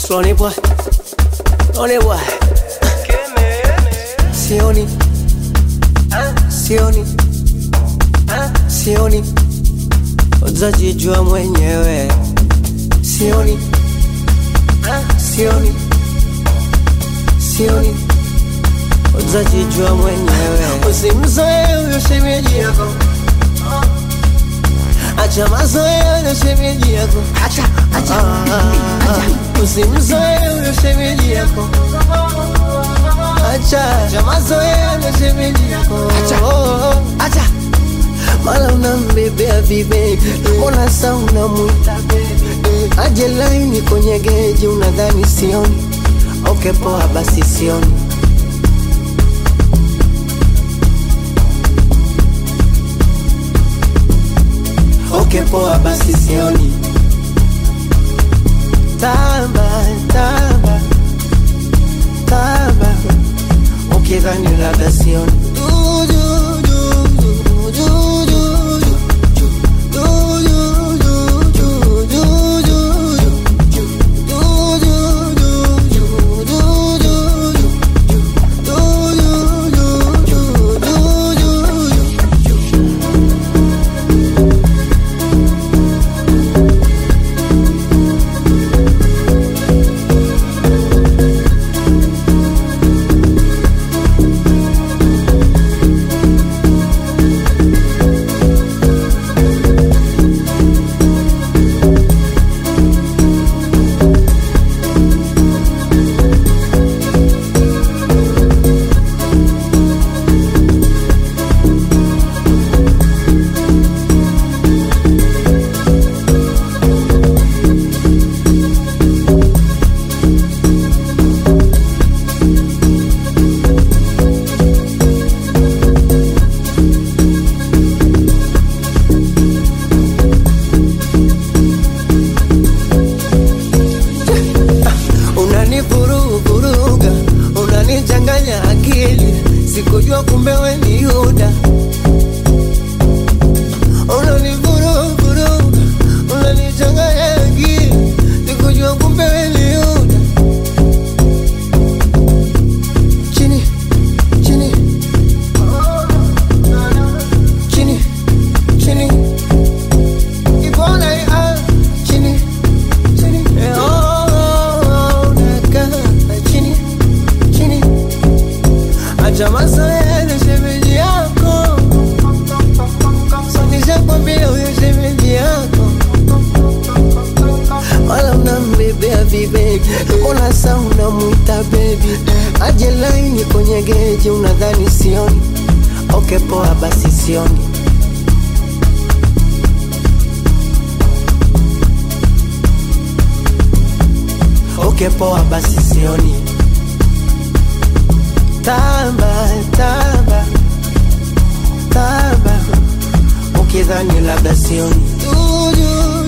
Slowly boy, slowly boy. Sioni, sioni, sioni, utajijua mwenyewe. Sioni, sioni, sioni, utajijua mwenyewe. Usimzoe huyo shemeji yako, acha mazoea huyo shemeji yako. Acha, acha, Ah, Usimzoe huyo shemeji yako, acha acha mazoea huyo shemeji yako. Acha. acha. mara unambebea vibebi, mbona sa unamwita bebi? Aje laini kwenye geji, unadhani sioni? Okay, poa basi sioni. Okay, poa basi sioni. Tamba, tamba, tamba, ukidhani labda sioni. Du, du, du, du, du, du, du, du, du, du, du, du, du, du, du. unanivuruvuruga unanichanganya akili sikujua kumbe we ni yuda unanivuruvuruga unanichanganya akili sikujua kumbe we ni yuda chini chini chini chini ibona ah, chini chini eh, oh, unakaa chini chini acha mazoea na shemeji yako sonishakwambia huyo shemeji yako wala unambebea vibebi mbona sa unamwita bebi aje laini kwenye geji unadhani sioni okay poa basi sioni okay poa basi sioni tamba tamba tamba ukidhani labda sioni du, du,